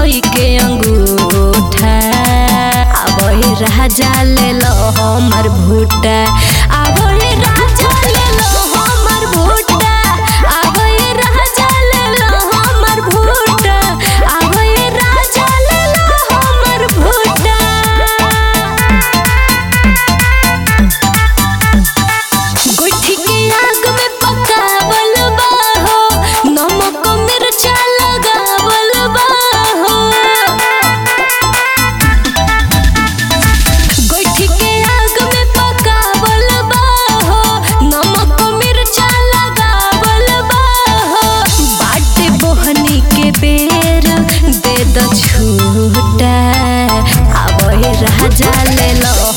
धोई के अंगूठा आबे राजा ले लो हमर भूटा आबे राजा ले लो हमर भूटा आबे राजा ले लो हमर भूटा आबे राजा ले लो हमर भूटा गुठी के आग में पकावल बा हो नमक मिर्चा लगावल बा हो गुठी के आग में पकावल बा हो नमक मिर्चा लगावल बा हो बाटे बोहनी के बेर दे द छूटा आबे राजा ले लो